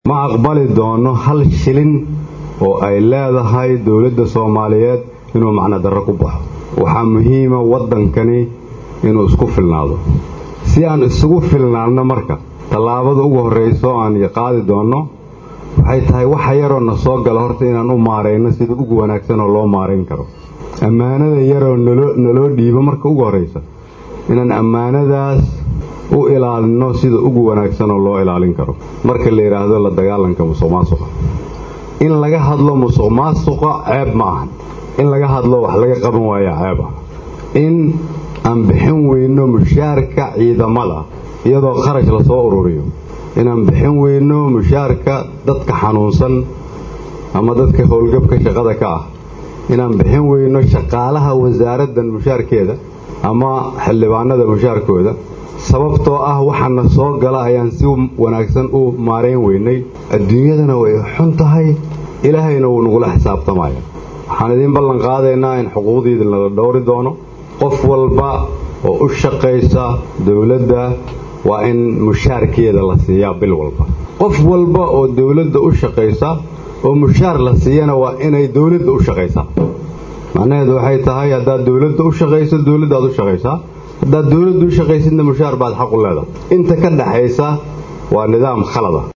ma aqbali doono hal shilin oo ay leedahay dowladda soomaaliyeed inuu macno darro ku baxo waxaa muhiima waddankani inuu isku filnaado si aan isugu filnaanno marka tallaabada ugu horrayso aan qaadi doonno waxay tahay waxa yaroo na soo gala horta inaan u maarayno sida ugu wanaagsanoo loo maarayn karo ammaanada yaroo naloo dhiibo marka ugu horraysa inaan ammaanadaas u ilaalinno sida ugu wanaagsanoo loo ilaalin karo marka la yidhaahdo la dagaalanka musuq maasuqa in laga hadlo musuq maasuqa ceeb ma ahan in laga hadlo wax laga qaban waaya ceeb ah in aan bixin weyno mushaarka ciidamada iyadoo kharash lasoo ururiyo inaan bixin weyno mushaarka dadka xanuunsan ama dadka howlgabka shaqada ka ah inaan bixin weyno shaqaalaha wasaaraddan mushaarkeeda ama xildhibaanada mushaarkooda sababtoo ah waxaana soo gala ayaan si wanaagsan u maarayn weynay adduunyadana way xun tahay ilaahayna wuu nagula xisaabtamaya waxaan idiin ballan qaadaynaa in xuquuqdiida nala dhowri doono qof walba oo u shaqaysa dowladda waa in mushaarkeeda la siiyaa bil walba qof walba oo dowladda u shaqaysa oo mushaar la siiyana waa inay dowladda u shaqaysaa macnaheedu waxay tahay haddaad dowladda u shaqayso dowladdaad u shaqaysaa haddaad dowladda u shaqaysidna mushaar baad xaq u leedahay inta ka dhaxaysa waa nidaam khalada